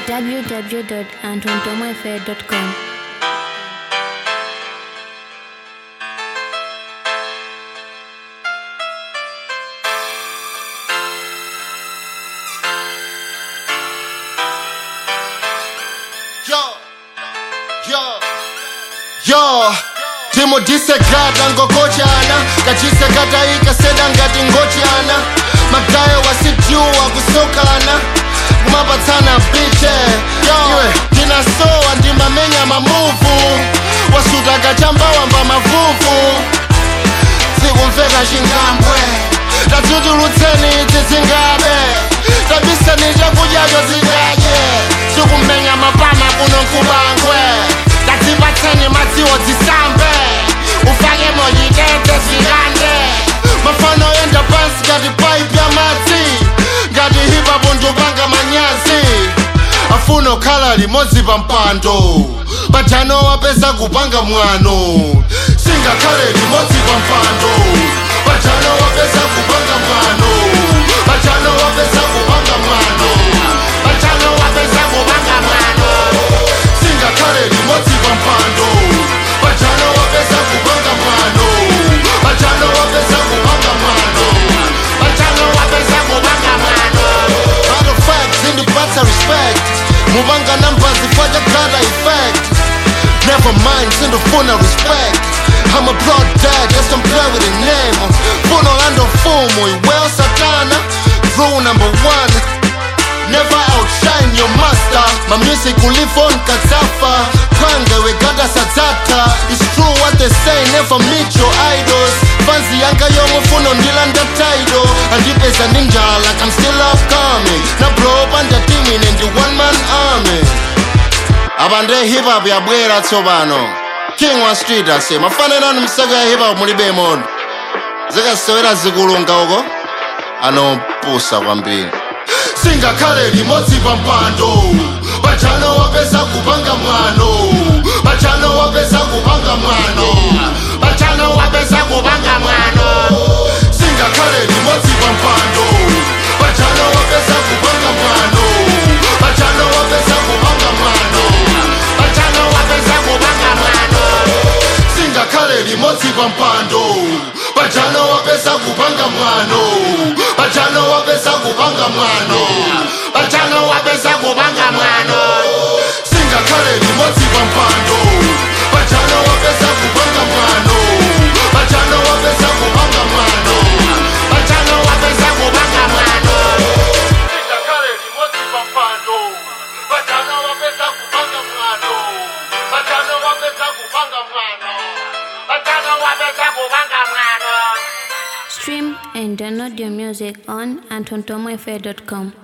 www.antontomoaffair.com. Yo, yo, yo timudhisekata ngokochana kachisekata ikaseda ngati ngochana magayo wasijuwa kusokana kumapatsana biche iwe ndinasowa ndimamenya mamuvu wasuta kachambawamba mavuvu sikumveka chingambwe tatutulutseni idzi zingabe tabiseni chakudyacho zidadye sikumenya mapama kuno nkubangwe tadzipatseni madziwo zisambe ufake moyitete zikande mafano yenda pansi ngati paipi ya madzi ngati hipapo ndupanga manyazi afuna okhala limodzi pa mpando pajano wapeza kupanga mwano singakhale limodzi pa mpando pajano wapeza kupanga mwano pajano wapeza kupanga mwano pajano wapeza kupanga mwano singakhale limodzi pa mpando pajano wapeza kupanga mwano pajano wapeza kupanga mwano pajano wapeza kupanga mwano Matter of fact, zindipatsa respect mubanga namba zifaka gada effect Never mind, sindofuna respect I'm a blood dad, just don't play with the name Funo lando fumo, well satana Rule number one Never outshine your master My music will live on Kazafa Kwange we gotta satata It's true what they say, never meet your idols Fancy yanka yomo funo ndilanda title Andipeza ninja like I'm still upcoming Na blow up under team in the one man army abande hip hop yabwera tsopano king wa street ase mafanirano msaka ya hip hop mulibe mono zikasewera zikulunga uko anopusa kwambiri singakhale limodzi pa mpando pajano wapeza kupanga mwano pajano wapeza kupanga mwano pajano wapeza kupanga mwano singakhale limodzi pa mpando pajano wapeza kupanga mwano pajano wapeza kupanga mwano pajano wapeza kupanga mwano singakhale limodzi pa mpando pajano wapeza kupanga mwano pajano wapeza kupanga mwano pajano wapeza kupanga mwano singakhale limodzi pa mpando pajano wapeza kupanga mwano pajano wapeza kupanga mwano pajano wapeza kupanga mwano singakhale limodzi pa mpando pajano wapeza kupanga mwano pajano wapeza kupanga mwano pajano wapeza kupanga mwano Stream and download your music on antontomoaffair.com.